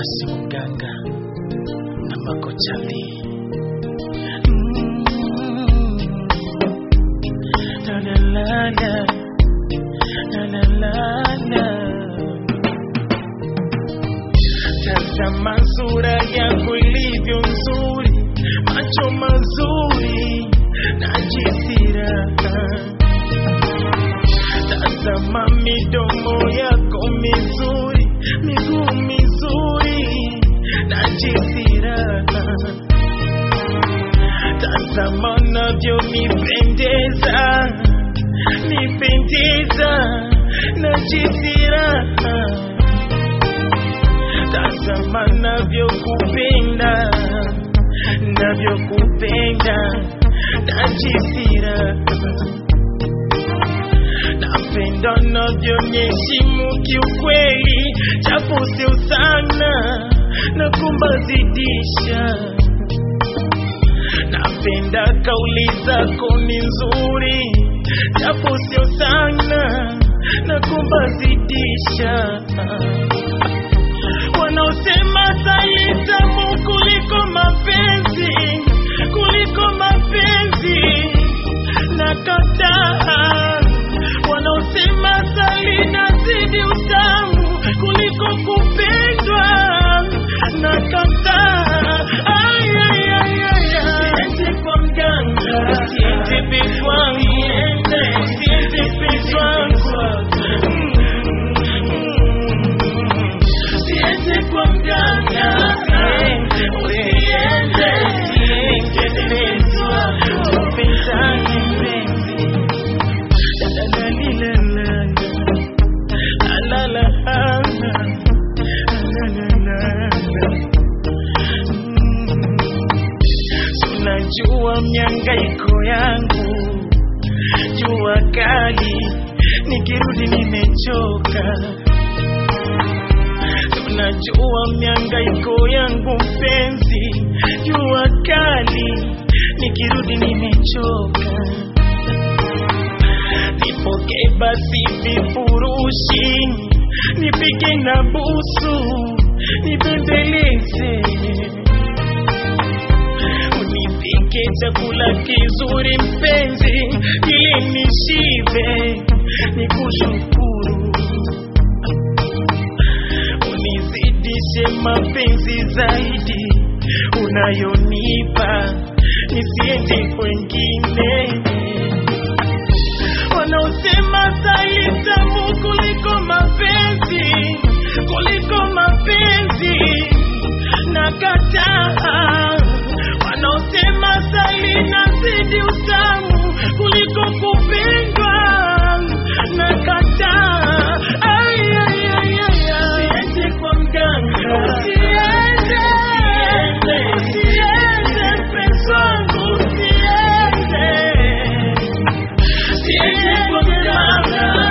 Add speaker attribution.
Speaker 1: Nasi Mganga na Makochali. La la la la. La la la la. Tazama sura yako ilivyo nzuri, macho mazuri na jisira. Tazama midomo yako mizuri, miguu mizuri na jisira. Tazama navyonipendeza, nipendeza na jisira tazama navyokupenda navyokupenda najisira napenda navyonyeshimu kiukweli japo sio sana na kumbazidisha napenda kauli zako ni nzuri japo sio sana na kumbazidisha wanaosema sali tamu kuliko mapenzi, kuliko mapenzi na kataa. Wanaosema sali nazidi utamu kuliko kupendwa na kataa. Ay, ay, ay, ay, ay. Siende kwa mganga, siende bigwangu, siende bigwangu. Siende kwa mganga, usiende, ningetendezwa, tupendane mpenzi. La la la la la la la la la la la la. Mm. Unajua miangaiko yangu, jua kali, nikirudi nimechoka Unajua miangaiko yangu mpenzi, jua kali, nikirudi nimechoka. Nipokee basi vifurushi, nipige na busu, nibembeleze, unipike chakula kizuri mpenzi, ili nishibe, nikushukuru unizidishe mapenzi zaidi unayonipa, nisiende kwengine. Wanaosema sali tamu kuliko mapenzi, kuliko mapenzi na kataa. Wanaosema sali nazidi utamu kuliko kupendwa na kataa. Ay, ay, ay, ay, ay. Siende kwa mganga, usiende, usiende mpenzi wangu, usiende. Siende kwa mganga,